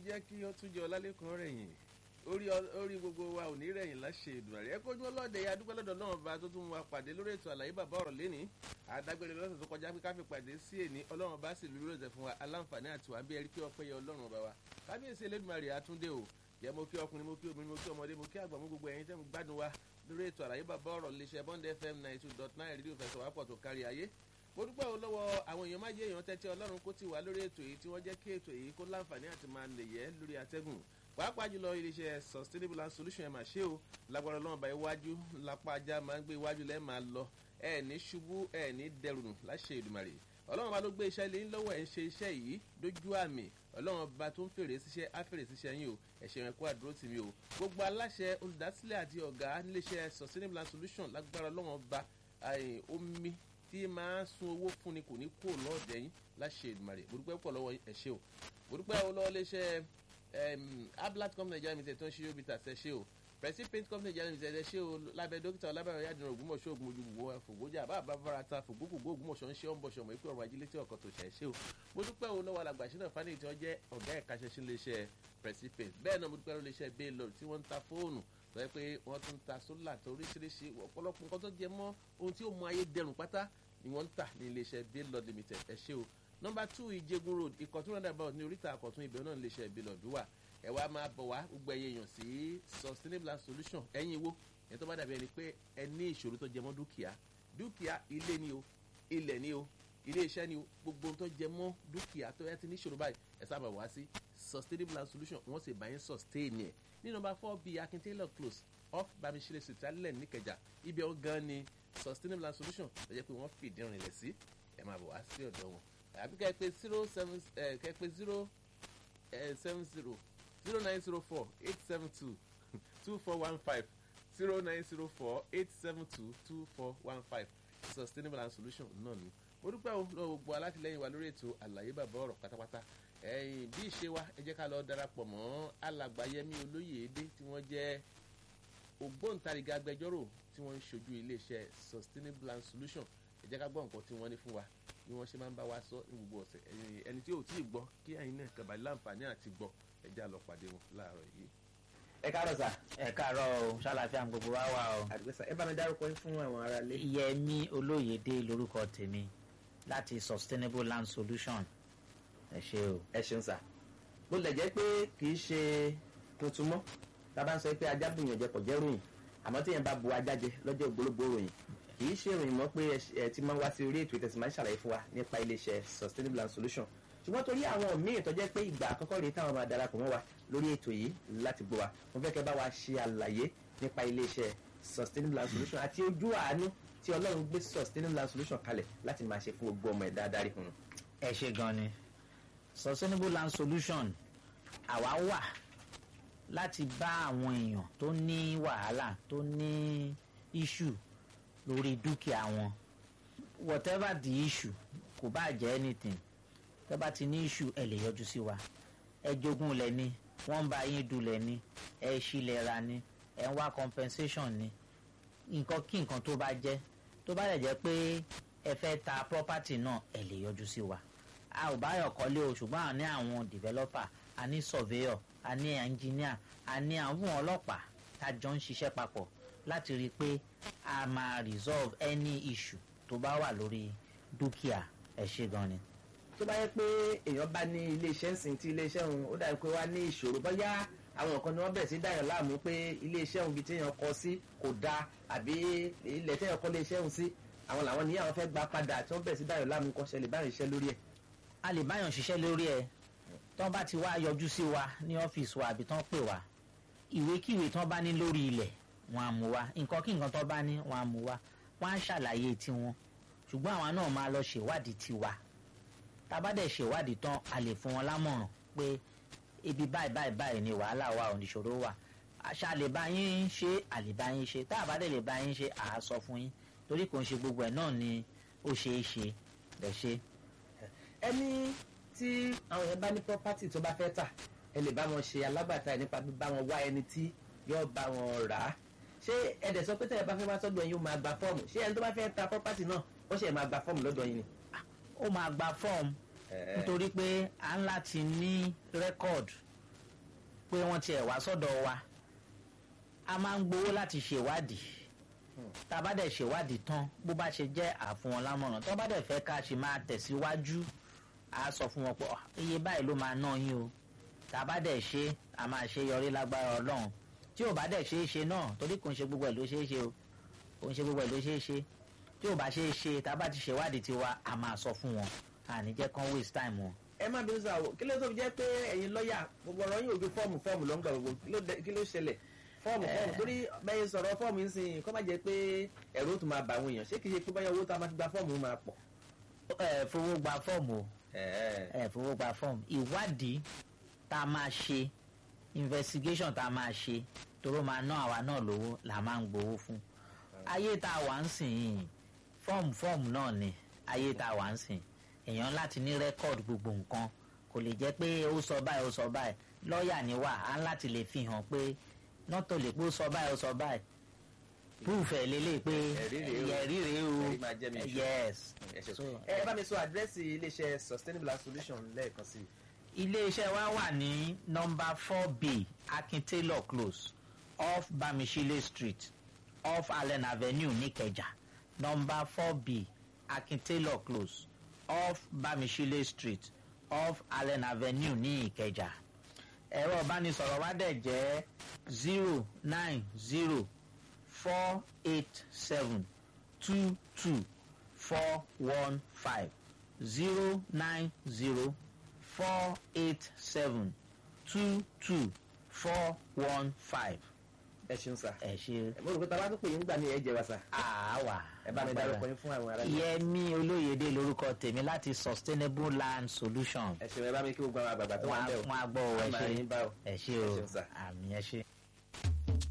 jẹ́ kí ó tún jẹ́ ọlálẹ́kan rẹ̀yìn orí orí gbogbo wa ò ní rẹ̀yìn láṣẹ ìdùnnàrí ẹ kójú ọlọ́dẹ ya dúpẹ́ lọ́dọ̀ náà bá tó tún wa pàdé lórí ètò àlàyé bàbá ọ̀rọ̀ lẹ́ni àdágbére lọ́sẹ̀ tó kọjá pé káfí pàdé sí èní ọlọ́run bá sì lórí ọ̀sẹ̀ fún wa aláǹfààní àti wà bí ẹrí pé ọpẹ́ yẹ ọlọ́run ọba wa kábíyèsí elédùnmarè àtúndé o jẹ́ mo kí ọkùnrin mo kí obìnrin mo kí ọmọdé mo kí àgbà mo gbogbo ẹ̀yin tẹ́ mo gbádùn wa lórí ètò àlàyé bàbá ọ̀rọ̀ léṣe bond fm ninety two dot nine rédíò fẹsọ̀ wá pọ̀ tó kárí ayé mo dúpẹ́ o lọ́wọ́ àwọn èèyàn má jẹ́ èèyàn tẹ́tí ọlọ́run kó ti wà lórí ètò yìí tí wọ́n jẹ́ kí ètò yìí kó láǹfààní àti máa lè yẹ lórí atẹ́gùn pàápàá jùlọ iléeṣẹ́ sustainable and solution ẹ̀ máa ṣe o lágbára ọlọ́run bá iwájú lápá ajá máa ń gbé iwájú lẹ́ẹ̀ máa lọ ẹ̀ ní ṣubú ẹ̀ ní dẹrùn láṣẹ ìdùmàrè ọlọ́run bá ló gbé iṣẹ́ lé lọ́wọ́ ẹ̀ ń ṣe iṣẹ́ yìí dójú àmì ọlọ́run bá tó ń fèrè síṣẹ́ á fèrè síṣẹ́ yín o ẹ̀ṣẹ̀ yẹn kó àdúró tì mí o gbogbo aláṣẹ olùdásílẹ̀ àti ọ̀gá níléeṣẹ́ sustainable and solution lágbára ọlọ́run bá omi tí máa ń sun owó fúnni kò ní kó lọ́ọ̀dẹ̀ yín láṣẹ ìdùmàrè mo dúpẹ́ pọ̀ lọ́wọ́ ẹ̀ ṣe o mo dúpẹ́ lọ́wọ́ léṣẹ́ ablat company nigeria limited tó ń ṣe yóò bí tàṣẹ ṣe o presi paint company nigeria limited ẹ ṣe o lábẹ́ dókítà ọlábẹ̀rẹ̀ yàdìrán ògbómọ̀ṣọ́ ògùn ojú gbogbo fògbójà bá bá fara ta fògbókògbó ògbómọ̀ṣọ́ ń ṣe ọ́n bọ̀ṣọ̀ mọ̀ ikú ọ̀rọ̀ ajílẹ̀ tí ọkọ̀ tó ṣẹ̀ ṣe o mo dúpẹ́ o lọ́wọ́ alàgbà ṣínà fani tí wọ́n jẹ́ ọ̀gá ẹ̀ka ṣẹṣin léṣẹ́ presi paint bẹ́ẹ̀ náà mo dúpẹ́ lọ́wọ́ léṣẹ́ baylor tí wọ́n ń ta fóònù tó yẹ pé wọ́n tún ta sólà tó oríṣiríṣi ọ̀pọ̀lọpọ̀ nǹkan tó jẹ mọ́ ohun tí ó mú ayé dẹrùn pátá ni wọ́n ń tà ní iléeṣẹ́ baylor limited ẹ ṣe o nọmba two ìjẹgun road ìkọ̀tún roundabout ní oríta àkọ̀tún ibẹ̀ náà iléeṣẹ́ baylor wà ẹ wá máa bọ̀ wá gbogbo ẹ̀yẹ èèyàn sí sustainable and solution ẹ̀yin wo ẹ̀ tó bá dàbí ẹni pé ẹ ní ìṣòro tó jẹ mọ́ dúkìá dúkìá ilé ni o ilẹ̀ ni o ilé iṣẹ́ ni o gbogbo tó jẹ mọ́ dúkìá tó yẹ ti ní ìṣòro báyìí ẹ sábà wá sí sustainable and solution wọ́n sì bá yín sustain ẹ̀ ní nọmba four bíi akin taylor close off bamisire street alẹ́ níkẹjà ibi ọ̀ gan ni sustainable and solution tó jẹ́ pé wọ́n fìdí rìnlẹ̀ sí ẹ máa bọ̀ wá sí ọ̀dọ̀ wọn àbí kẹ́ ẹ pé zero seven kẹ́ ẹ pé zero seven zero zero nine zero four eight seven two two four one five zero nine zero four eight seven two two four one five sustainable and solution náà ni mo dúpẹ́ o lọ́wọ́ gbogbo alátìlẹ́yìn wa lórí ètò àlàyé bàbá ọ̀rọ̀ pátápátá ẹ̀yìn bí ìṣe wa ẹ jẹ́ ká lọ darapọ̀ mọ́ alàgbáyẹmí olóyèédé tí wọ́n jẹ́ ògbóǹtarìgì agbẹjọ́rò tí wọ́n ń ṣojú iléeṣẹ́ sustainable and solution ẹ jẹ́ ká gbọ́ nǹkan tí wọ́n ní fún wa bí wọ́n ṣe máa ń bá wa sọ ní gbogbo ọ̀sẹ̀ ẹni tí ò tí ì gbọ́ kí ẹ̀yin náà kàbá láǹfààní àti gbọ́ ẹ já lọ pàdé wọn láàárọ̀ yìí. ẹ káàárọ̀ sà. ẹ káàárọ̀ o ṣàlàfíà gbogbo wa wà o. àdìgbẹ́sà ẹ bá mi dárúkọ yín fún àwọn ará ilé. yẹmi olóyèdè lórúkọ tèmi láti sustainable land solution ẹ ṣe o. ẹ ṣeun sà. bó lẹ̀ jẹ́ pé kì í ṣe tuntun mọ́ tá a bá ń sọ pé ajá bùyàn jẹ kò jẹ́ ròyìn àmọ́ tí yẹn bá bu ajá jẹ lọ́jọ́ ògbólógbò ròyìn kì í ṣe ìròyìn mọ́ pé ẹ ti máa ń wá sí orí ètò ìtẹ̀sí máa ń ṣàlàyé fún wa nípa iléeṣẹ́ sustainable and solution ṣùgbọ́n torí àwọn míì tó jẹ́ pé ìgbà àkọ́kọ́ rèé táwọn máa darapọ̀ mọ́ wa lórí ètò yìí láti gbọ́ wa mo fẹ́ kẹ́ bá wa ṣe àlàyé nípa iléeṣẹ́ sustainable and solution àti ojú àánú tí ọlọ́run gbé sustainable and solution kalẹ̀ láti máa ṣe fún gbogbo ọmọ ẹ̀dá adarí fún un. ẹ ṣe gan ni sustainable land solution àwa wà láti bá àwọn èèyàn tó ní wàhálà tó ní issue lórí dúkìá wọn whatever the issue kò bá jẹ́ anything tẹ́ bá ti ní issue ẹ lè yọjú sí wa ẹ jogún lẹ ní wọ́n ń bá yín dulẹ̀ ní ẹ ṣílẹ̀ ra ní ẹ ń wá compensation ní nǹkan kí nǹkan tó bá jẹ́ tó bá lè jẹ́ pé ẹ fẹ́ ta property náà ẹ lè yọjú sí wa a ò bá yọ̀ kọ́lé o ṣùgbọ́n a ní àwọn developer a ní surveyor a ní engineer a ní àwọn ọlọ́pàá tá a jọ ń ṣiṣẹ́ papọ̀ láti rí i pé a máa resolve any issue tó bá wà lórí dúkìá ẹ ṣe gan ni. tó bá yẹ pé èèyàn bá ní iléeṣẹ́ ńsìn tí iléeṣẹ́ òun ó dàbí pé wá ní ìṣòro bóyá àwọn kan ni wọ́n bẹ̀rẹ̀ sí dáyọ̀ láàmú pé iléeṣẹ́ òun ibi tí èèyàn kọ sí kò dáa àbí ilẹ̀ tí èèyàn kọ́ iléeṣẹ́ òun sí àwọn làwọn ní àwọn fẹ́ gba padà tí wọ́n bẹ̀rẹ̀ sí dáyọ̀ láàmú kọ́ ṣẹlẹ̀ báyìí iṣẹ́ lórí ẹ̀. a lè báyọ̀ ṣiṣẹ́ lórí ẹ̀ tí wọ́n bá ti wá yọjú sí wa ní ọ́fíìsì wa àbí tí wọ́n pè wá ìwékíwé tí wọ́n bá ní lórí ilẹ̀ wọn á mú wa nǹkan kí nǹkan tó bá ní wọn á mú wa wọn á ṣàlàyé tiwọn ṣùgbọ́n àwọn náà máa lọ ṣèwádìí tiwa tá a bá dẹ̀ ṣèwádìí tán a lè fún wọn lámọ̀ràn pé ibi báyìí báyìí báyìí ni wàhálà wa oníṣòro wà àṣà lè bá yín ṣe àlè bá yín ṣe tá a bá dẹ̀ lè bá yín ṣe à á sọ fún yín torí kò ń ṣe gbogbo ẹ̀ náà ni ó ṣe é ṣe lè ṣe. ẹni tí àwọn yẹn bá ní property tó bá fẹ́ tà ẹ lè bá wọn ṣe alágbàtà ẹ̀ nípa bíbá wọn wá ẹni tí yóò bá wọn rà á ṣé ẹ̀dẹ̀ sọ pé tẹ̀yẹ̀ bá fẹ́ wá sọ́dọ̀ yín ó máa gba fọ́ọ̀mù ṣé ẹni tó bá fẹ́ ta property náà ó ṣe máa gba fọ́ọ̀mù lọ́dọ̀ yín ni. ó máa gba fọ́ọ̀mù nítorí pé à ń láti ní rẹ́kọ̀dù pé wọ́n tiẹ̀ wá sọ́dọ̀ wa a máa ń gbowó láti ṣèwádìí tá a bá dẹ̀ ṣèwádìí tán bó bá ṣe jẹ́ àfún wọn lámọ̀ràn tó bá dẹ̀ fẹ́ ká ṣe máa tẹ̀síwájú a sọ fún wọn pé "Ah, iye báyìí ló máa ná yín o tá a bá dẹ̀ ṣe a máa ṣe yọrí lágbára ọlọ́run tí ò bá dẹ̀ ṣe é ṣe náà torí kò ń ṣe gbogbo ẹ̀ ló ṣe é ṣe o kò ń ṣe gbogbo ẹ̀ ló ṣe é ṣe tí ò bá ṣe é ṣe tá a bá ti ṣèwádìí tiwa a máa sọ fún wọn àní jẹ́ kán waste time wọn. ẹ má bínú sáà o kí ló tó fi jẹ́ pé ẹ̀yin lọ́ọ̀yà gbogbo ọ̀rọ̀ yín ò ju fọ́ọ̀mù fọ́ọ̀mù ló ń gbà gbogbo kí ló dé- kí ló ṣẹlẹ̀ fọ́ọ̀mù fọ́ọ̀mù torí bẹ́ẹ̀ sọ̀rọ̀ fọ́ọ̀mù ń sìn kọ́ má jẹ́ pé ẹ̀rọ tó máa bà àwọn èèyàn ṣé kì í ṣe pé báyọ̀ owó tá a máa fi gba fọ́ọ̀mù máa pọ̀. ẹ fowó gba fọ́ọ̀mù o ẹ̀ẹ́ ẹ fowó gba fọ́ọ̀mù ìwádìí tá a máa ṣe investigation tá a máa ṣe toró máa ná àwa náà lówó là máa ń gbowó fún ayé tá a wà ń sìn yìí fọ́ọ̀mù fọ́ọ̀mù náà ni ayé tá a wà ń sìn èèyàn láti ní rẹ́kọ̀dù gbogbo nǹkan kò lè jẹ́ pé ó sọ báyìí ó sọ báyìí lọ́ọ̀yà ni wà á láti lè fi hàn pé nọ́tò lè pé ó sọ báyìí ó sọ báyìí proof ẹ̀ lélẹ̀ pé Ẹ̀rí rèé o. ẹ̀rí rèé o Ẹ̀rí máa jẹ́ mi ìṣó. yes ẹ ṣe So, ẹ bá mi sọ àdírẹ́sì iléeṣẹ́ sustainable Land solution lẹ́ẹ̀kan sí i. iléeṣẹ́ wa wà ní nọmba four b akin taylor close off bamishile street off allen avenue nìkẹjà nọmba four b akin taylor close off bamishile street off allen avenue ní ìkẹjà ẹ̀rọ ìbánisọ̀rọ̀ wa dẹ̀ jẹ́ zero nine zero four eight seven two two four one five zero nine zero four eight seven two two four one five. ẹ ṣeun sà. ẹ ṣe mo rò pé tàbá tó pè yín gbà ní ẹ jẹ wa sà. àáwá. ẹ bá mi dárúkọ yín fún àwọn ará yín. yẹmi olóyèdè lórúkọ tèmi láti sustainable land solution. ẹ ṣeun ẹ bá mi kí gbogbo àwọn àgbààgbà tó wà ń bẹ̀ o. wọn á gbọ́ ọ ẹ A máa ṣe yín bá o. ẹ ṣe Ẹ o ṣeun sà. àmì ẹ ṣe.